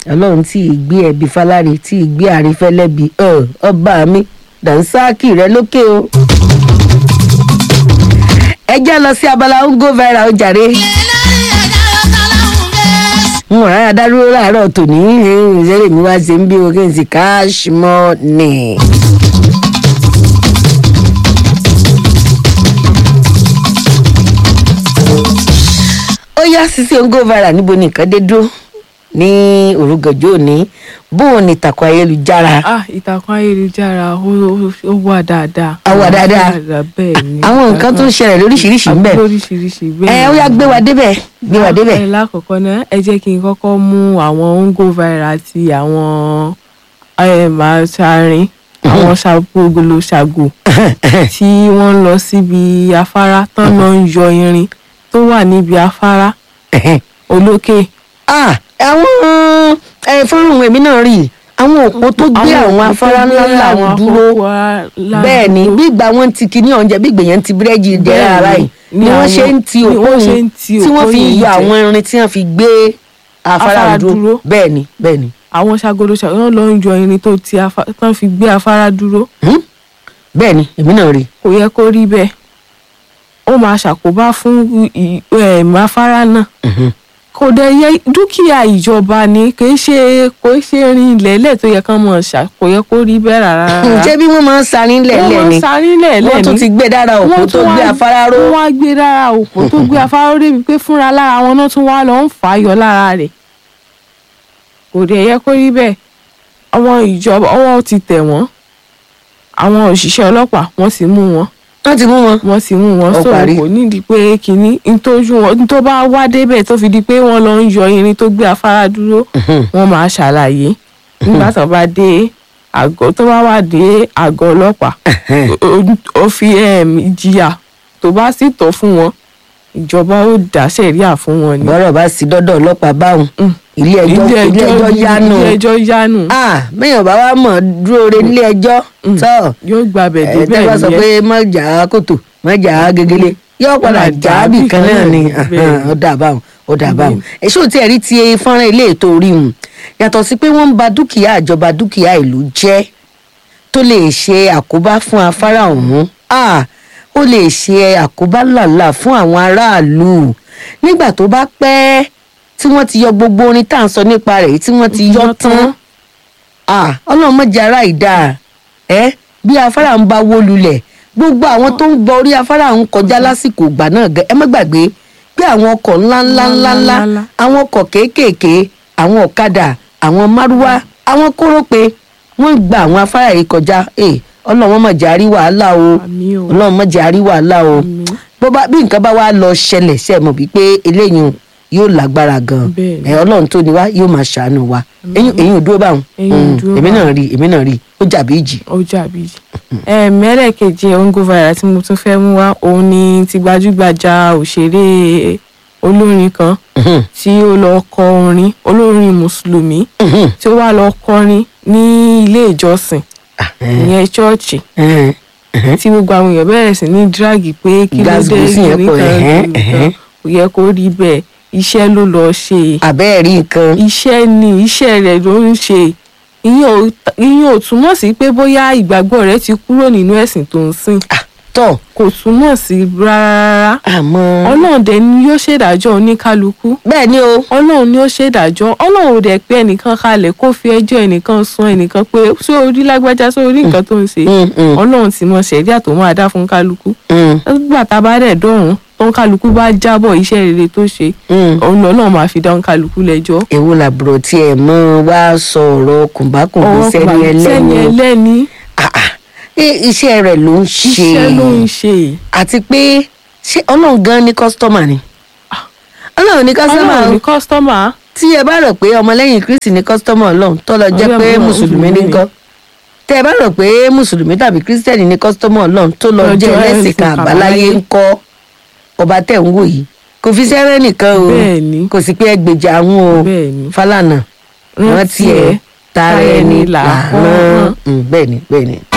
ọlọ́run tí ì gbé ẹbí fáláre tí ì gbé àrífẹ́lẹ́bi ọba mi dànsáàkì rẹ lókè o. ẹ já lọ sí abala ń go viral ó jàre. n ò rárá dárúró láàárọ̀ tòní ìṣẹ́lẹ̀ mi wá ṣe ń bí o kí n sì cash money. ó yá sísè ń go viral níbo ni nǹkan dé dúró ní òrùgànjọ́ òní bóun ni ìtàkùn ayélujára. ah ìtàkùn ayélujára ó ó- ó wà dáadáa. Ó wà dáadáa. bẹ́ẹ̀ ni. àwọn nǹkan tó ń ṣẹlẹ̀ lóríṣiríṣi ń bẹ. lóríṣiríṣi bẹ́ẹ̀ ẹ ó yá gbé wa débẹ̀ gbé wa débẹ̀. ẹ lákọ̀ọ́kọ́ náà ẹ jẹ́ kí n kọ́kọ́ mú àwọn ongo viral àti àwọn màṣárin àwọn ṣàgbọ́golo ṣàgò tí wọ́n ń lọ síbi afárá tán lọ ń yọ irin tó wà níbi afárá olókè. Ah, àwọn ẹ fọ́nrán èmi náà rí i. àwọn òpó tó gbé àwọn afárá ńlá ńlá dúró bẹ́ẹ̀ ni bí ìgbà wọn ti kíní ọ̀njẹ́ bí ìgbèyàn ti búrẹ́dì jẹ́ Bẹ́ẹ̀ ara ni. yìí Ni ni wọ́n àwọn- ṣe ń ti ni òpó wọ́n ṣe yìí ń ti tí wọ́n òpó fi yìí yọ jẹ. àwọn irin tí wọ́n fi gbé afárá Afárá dúró dúró. bẹ́ẹ̀ ni bẹ́ẹ̀ ni. àwọn ṣàgolo ṣàgò náà lọ ń yọ irin tó ti afá- tán fi gbé afárá dúró Hmm? bẹ́ẹ̀ ni èmi náà rí i. kò yẹ kó rí bẹ́ẹ̀ ó máa ṣàkóbá fún ì- ẹ̀m, afárá náà Mhm. kò dẹ̀ yẹ dúkìá ìjọba ni kì í ṣe kò í ṣe rin ilẹ̀ẹ́lẹ̀ tó yẹ kán mọ̀ ṣá kò yẹ kó rí bẹ́ẹ̀ rárá rárá. ǹjẹ́ bí wọ́n máa ń sarin wọ́n lẹ̀lẹ̀ máa ni ń sarí lẹ̀ẹ́lẹ̀ wọ́n tún ni ti gbé dára òpó wọ́n tó tún gbé wá- afárá ró. wọ́n wá gbé dára òpó tó gbé afárá ró débi pé fúnra lára wọn náà tún wá lọ ń fà á yọ lára rẹ̀ kò dẹ̀ yẹ kó rí bẹ́ẹ̀ àwọn ìjọba ọwọ́ ti tẹ̀ wọ́n àwọn òṣìṣẹ́ ọlọ́pàá wọ́n sì mú wọn wọ́n ti mú wọn. wọ́n sì mú wọn Ó sọ̀rọ̀ parí. kò nídìí pé kínní ntójú wọn tó bá wá débẹ̀ tó fi di pé wọ́n lọ ń yọ irin tó gbé afárá dúró wọ́n máa ṣàlàyé nígbà tó bá dé àgọ́ tó bá wà dé àgọ́ ọlọ́pàá ó- ó fi um, ìjìyà tó bá sì tọ́ fún wọn ìjọba ó dá sẹ̀ríà fún wọn ni. bọ́rọ̀ bá sí dọ́dọ̀ ọlọ́pàá báwọn Mm. ilé ẹjọ́ ilé ẹjọ́ yánu ilé ẹjọ́ yánu ah bẹ́ẹ̀ bá wá mọ̀ dúró re nílé ẹjọ́ tọ́ yóò gbàbẹ̀ ẹ débẹ̀ tẹ́ bá sọ nìyẹn. pé má jà á kòtò má jà á gegele yóò padà Padà jà á bì kan náà ni bẹ́ẹ̀ ni. ó dà báwọn ó dà báwọn èso tí ẹ rí ti fọ́nrán ilé ètò orí mu yàtọ̀ sí pé wọ́n ń ba dúkìá ìjọba dúkìá ìlú jẹ́ tó lè ṣe àkóbá fún afárá ọ̀hún ah ó lè ṣe àkóbá làlà fún àwọn aráàlú nígbà tó bá pẹ́ tí wọ́n ti yọ gbogbo orin tá à ń sọ nípa rẹ̀ yìí tí wọ́n ti yọ tán ah ọlọ́run mọ̀jà ara ìdá ẹ bí afárá ń bá wó lulẹ̀ gbogbo àwọn tó ń gbọ́ orí afárá ń kọjá lásìkò ìgbà náà gan ẹ má gbàgbé pé àwọn ọkọ̀ ńláńlá ńláńlá Ńláńlá. àwọn ọkọ̀ kéékèèké àwọn ọ̀kadà àwọn márúwá àwọn kórópè wọ́n gba àwọn afárá yìí kọjá ẹ ọlọ́run mọ̀jà rí wàhálà o àmì o ọlọ́run mọ̀jà rí wàhálà o àmì bó bá bí nǹkan bá wá lọ ṣẹlẹ̀ ṣe mọ̀ wípé eléyìí yóò lágbára gan Bẹ́ẹ̀ ni. ẹ ọlọ́run tó ní wá yóò máa ṣàánú wa eyín eyín ò dúró báwọn Eyín ò Mm, dúró èmi náà báwọn. rí èmi náà rí ó jàbí ìjì. ó jàbí mẹ́rẹ̀kejì ongo viral tí mo tún fẹ́ mú wá òun ni ti gbajúgbajà òṣèré olórin kan tí ó lọ kọ orin olórin mùsùlùmí tí ó wá lọ kọrin ní ilé ìjọsìn ìyẹn ṣọ́ọ̀ṣì tí gbogbo àwọn èèyàn bẹ̀rẹ̀ sí ní dírágì pé kí ló dé Gàzgùsì yẹn pọ̀, kìnìkan ẹ̀hẹ́n, kìnìkan ẹ̀hẹ́n. kò yẹ kó rí bẹ́ẹ̀ iṣẹ́ ló lọ ṣe àbẹ́ẹ̀ rí nǹkan iṣẹ́ ni iṣẹ́ rẹ̀ ló ń ṣe ìyẹn ò ìyẹn ò túmọ̀ sí pé bóyá ìgbàgbọ́ rẹ̀ ti kúrò nínú ẹ̀sìn tó ń sìn tọ̀ kò túmọ̀ sí rárá àmọ́ ọlọ́run dẹ̀ ni yóò ṣèdájọ́ oníkálukú bẹ́ẹ̀ ni o ọlọ́run ni ó ṣèdájọ́ ọlọ́run ò dẹ̀ pé ẹnìkan kalẹ̀ kó fi ẹjọ́ ẹnìkan sun ẹnìkan pé ṣé orí lágbájá ṣé orí nǹkan tó ń ṣe Mm, mm, ọlọ́run ti mọ ṣẹ̀ríà tó máa dá fún kálukú mm, nígbà tá a bá dẹ̀ dọ̀run tó ń kálukú bá jábọ̀ iṣẹ́ rere tó ṣe mm. òun lọ́nà máa fi dá ń kálukú lẹ́jọ́ èwo làbúrò tiẹ̀ mọ́ wá sọ̀rọ̀ kùnbákùnbí ọwọ́ sẹ́ni sẹ́ni ẹlẹ́ni ẹlẹ́ni Ah, ah. Eh, iṣẹ́ rẹ̀ ló ń ṣe iṣẹ́ ló ń ṣe àti pé ṣé ọlọ́run gan ni kọ́sítọ́mà ni ọlọ́run ní kọ́sítọ́mà ọlọ́run o. ní kọ́sítọ́mà tí ẹ bá rò pé ọmọlẹ́yìn kristi ní kọ́sítọ́mà ọlọ́run tó lọ jẹ́ Ọlọ́run pé náà mùsùlùmí ní Mùsùlùmí nǹkan tẹ ẹ bá rò pé mùsùlùmí tàbí kírísítẹ́nì ní kọ́sítọ́mà ọlọ́run tó lọ Lọ jẹ́ jẹ́ ẹlẹ́sìn ẹlẹ́sìn kan àbáláyé àbáláyé. ńkọ́ ọba tẹ̀ ń wò yìí kò fi sẹ́rẹ́ nìkan o bẹ́ẹ̀ ni kò sí pé ẹgbèjà àwọn o bẹ́ẹ̀ ni Fálànà rántí ẹ tara ẹni là rán bẹ́ẹ̀ ni bẹ́ẹ̀ ni